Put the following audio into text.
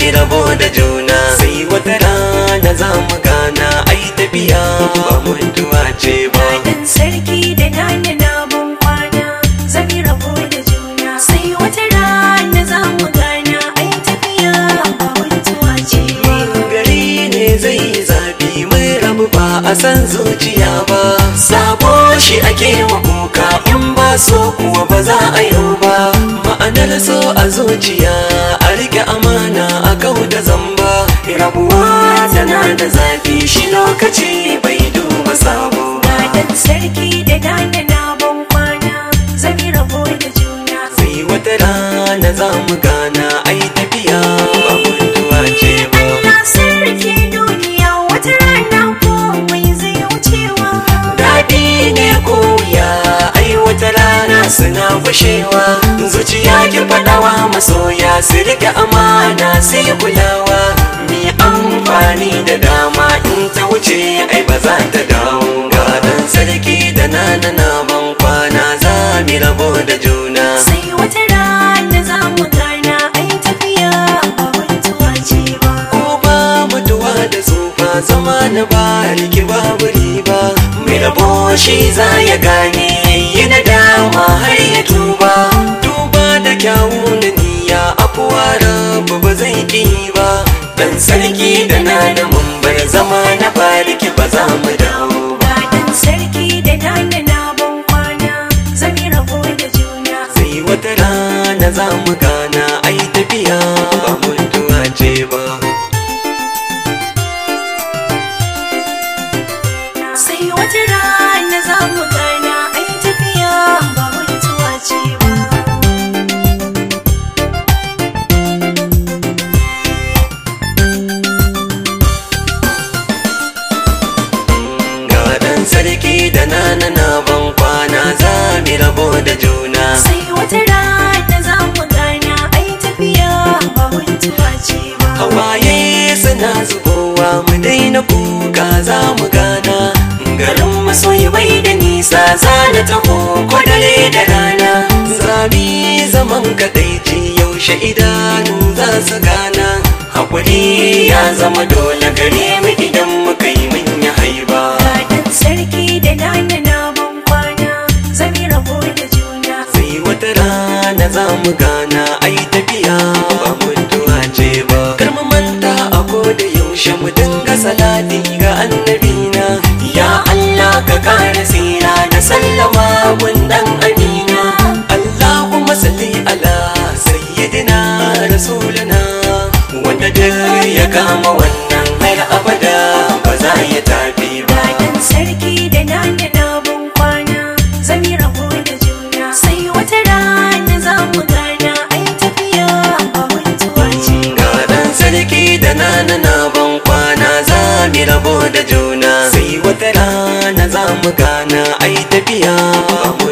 mi rabo da juna sai wata rana za mu gana ai tafiya ba mutuwa ce ba Dan sarki da nana na ban kwana zami rabo da juna sai wata rana za mu gana ai tafiya ba mutuwa ce ba. gari ne zai yi zafi mai rabu ba a san zuciya ba sabo shi ake wa kuka in ba so kuwa ba za a yi ba ma'anar so a zuciya a rike amana a kau da zamba rabuwa tana da zafi shi lokaci bai duba sabo ba Dan sarki da nana na ban kwana zami rabo da juna sai wata rana za mu gana ai tafiya ba mutuwa ce ba Allah sarki duniya wata rana komai zai wucewa. daɗi ne ko wuya ai wata rana suna fashewa zuciya ki faɗawa masoya su rike amana sai kulawa mi amfani da dama in ta wuce ai ba za ta dawo ga dan sarki da nana na ban kwana za mi rabo da juna Sai wata rana za mu gana ai tafiya ba mutuwa ce ba. ko ba mutuwa da tsufa zama na bariki babu riba mai rabo shi za ya gane yi na dama har ya tuba tuba da kyawu na niyya afuwa rabu ba zai ki ba dan sarki da na da mun bar zama na bariki ba za mu dawo ba Ga dan sarki da nana na ban kwana zami rabo da juna. sai wata rana za mu gana ai tafiya ba mutuwa ce ba Sai wata rana za mu gana ai tafiya ba mutuwa ce ba. ga dan sarki da nana na ban kwana za mi rabo da juna Sai wata rana za mu gana ai tafiya ba mutuwa ce ba. hawaye suna zubowa mu daina kuka za mu gana garin masoyi bai da nisa za na taho ko dare da rana zabi zaman kadaici yaushe idanu za su gana hakuri ya zama dole gare mu idan muka yi manya haiba Ga dan sarki da nana na ban kwana zami rabo da juna. sai wata rana za mu gana ai tafiya ba mutuwa ce ba kar mu manta a da yaushe mu dinga salati ga annabina ya Allah ka kare tsira da sallama gundan amina Allahumma salli ala sayyidina rasulina wanda duk ya kama wannan har abada ba za ya tafi ba Ga dan sarki da nana na ban kwana zami rabo da juna. Sai wata rana za mu gana ai tafiya ba mutuwa ce ba. ga dan sarki da nana na ban kwana za mi rabo da juna sai wata rana za mu gana ai tafiya ba